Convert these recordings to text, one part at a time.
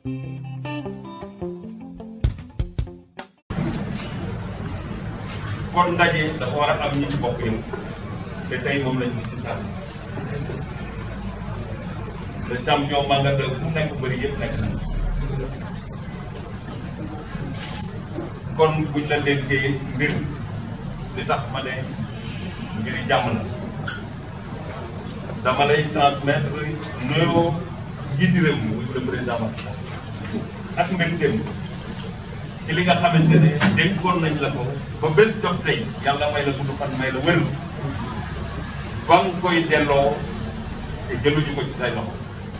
kon ndaje dafa war a am ñi ci bokk yëpp te tey moom lañ gis ci sax le champion Manga 2 fu nekk bëri yëpp nekk na kon buñ la dénkee mbir li tax ma ne mbiri jàmm la dama lay transmettre nuyoo njiiti réew mi muy le président Macky Sall ak mbégteem ci li nga xamante ne dénkoon nañ la ko ba bés jot tey yàlla may la gudd fan may la wér ba nga koy delloo te jëluñu ko ci say loxo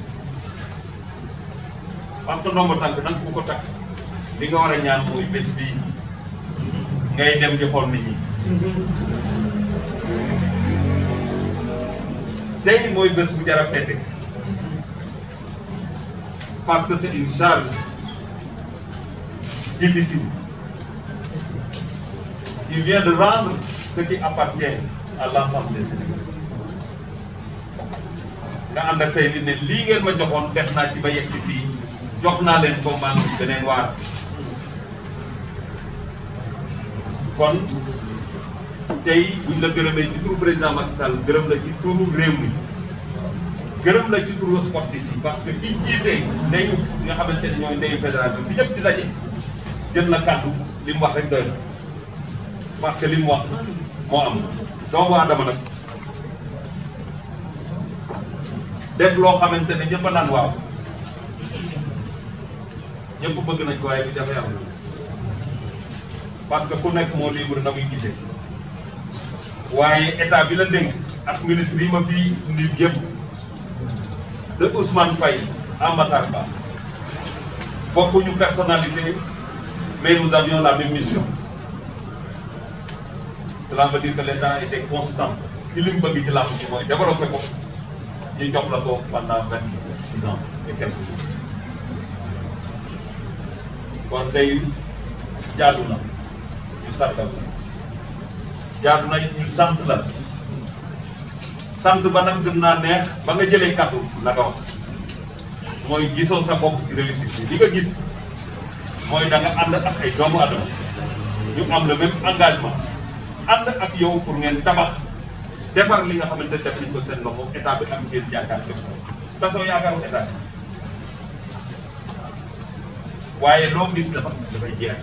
parce que ndombo tànk nag ku ko takk li nga war a ñaan mooy bés bii ngay dem di xool nit ñi tey mooy bés bu jar a fête parce que c'est une charge difficile qui vient de rendre ce qui appartient à l'ensemble des Sénégalais nga ànd ak say nit ne lii ngeen ma joxoon def naa ci ba yegg si fii jox naa leen ko maa ngi beneen waar kon tey buñ la gërëmee ci turu président Macky Sall gërëm la ci turu réew mi gërëm la ci turu sportif yi parce que ki jiite ndeyu nga xamante ne ñooy ndeyu fédération bi ñëpp di daje jël na kàddu li mu wax rek doy na parce que li mu wax moo am doomu aadama nag def loo xamante ne ñëpp a naan waaw ñëpp bëgg nañ ko waaye bi jafe am parce que ku nekk moo libre na muy gisee waaye état bi la dénk ak ministre yi ma fii indi yëpp de Ousmane Faye à Matar Ba bokkuñu personnalité mais nous avions la même mission cela veut dire que l'État était constant ci li mu bëgg ci làmb ji mooy développé ko ñu jox la ko pendant vingt six ans et quelques jours kon tey jaadu na ñu sargal la jaadu na ñu sant la sant ba nag gën naa neex ba nga jëlee kàddu la nga wax mooy gisoo sa bopp ci réussite bi li nga gis mooy da nga ànd ak ay doomu adama ñu am le même engagement ànd ak yow pour ngeen tabax defar li nga xamante def nañ ko seen loxo état bi am ngeen yaakaar def ko tasoo yaakaaru état bi waaye loo gis dafa dafay jeex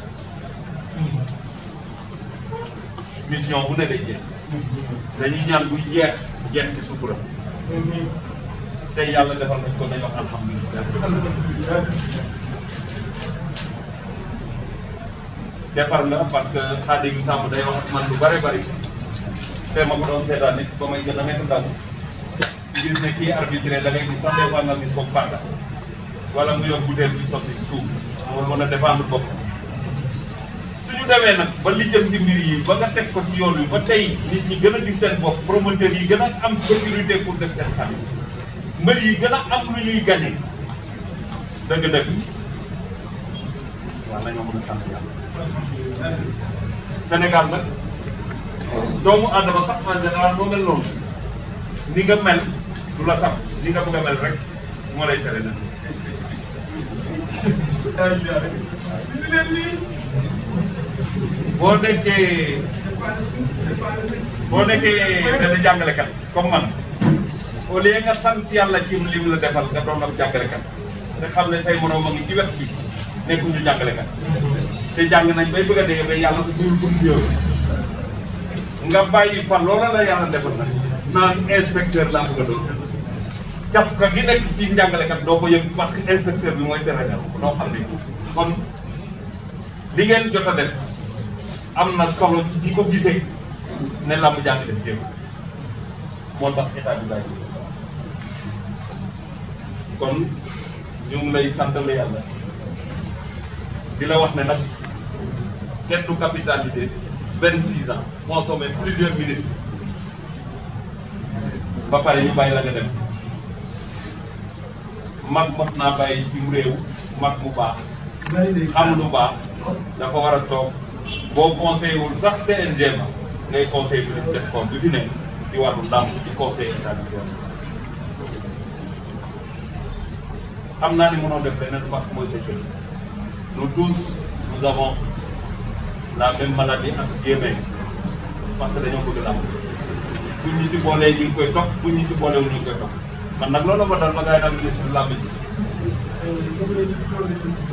mission bu ne day jeex dañuy ñaan buy jeex jeex ci sutura tey yàlla defal nañ ko nañ wax alhamdulilah defar nga parce que Xaadim Samb day wax ak man lu bare bari te ma ko doon seetaan nit ba may gën a nekk ndaw gis ne kii arbitré da ngay gis sax des fois nga gis bopp parta wala mu yor butéel bi sotti ci suuf moo mën a défendre bopp suñu demee nag ba li jëm ci mbir yi ba nga teg ko ci yoon wi ba tey nit ñi gën a gis seen bopp promoteurs yi gën a am sécurité pour def seen xarit mbër yi gën a am lu ñuy gagné dëgg-dëgg waaw nañoo mën a sant yàlla Sénégal nag doomu aadama sax en général moo mel noonu ni nga mel du la sax ni nga bëgg a mel rek moo lay tere nag boo nekkee boo nekkee benn jàngalekat comme man au lieu nga sant yàlla ci li mu la defal nga doon am jàngalekat te xam ne say moroom a ngi ci wet bi nekkuñu jàngalekat te jàng nañ bay bëgg a dee ba yàlla duul bu mu yow nga bàyyi fa loola la yàlla defal nag naan inspecteur laa bëgg a doon jaf ka gi nekk ci njàngalekat doo ko yëg parce que inspecteur bi mooy tere doo xam ne kon li ngeen jot a def am na solo ci ñi ko gisee ne làmb jàng def jéem moo tax état bi bàyyi kon ñu ngi lay santale yàlla di la wax ne nag kenn du capitalité vingt six ans consommé plusieurs ministres ba pare ñu bàyyi la nga dem mag mot naa bàyyi ci réew mag mu baax xam lu baax dafa war a toog boo conseil wul sax CNG ma ngay conseil ministre des sports bi fi nekk ci wàllu ndàmp ci conseil état bi xam naa ni mënoo def leneen parce que mooy sa cër nous tous nous avons la même maladie ak jéemee parce que dañoo bëgg làmb buñ ñu ci boolee ñu ngi koy topp buñ ñu ci boolewul ñu ngi koy topp man nag loolu ma dal ma gars yi daal ministre làmb ji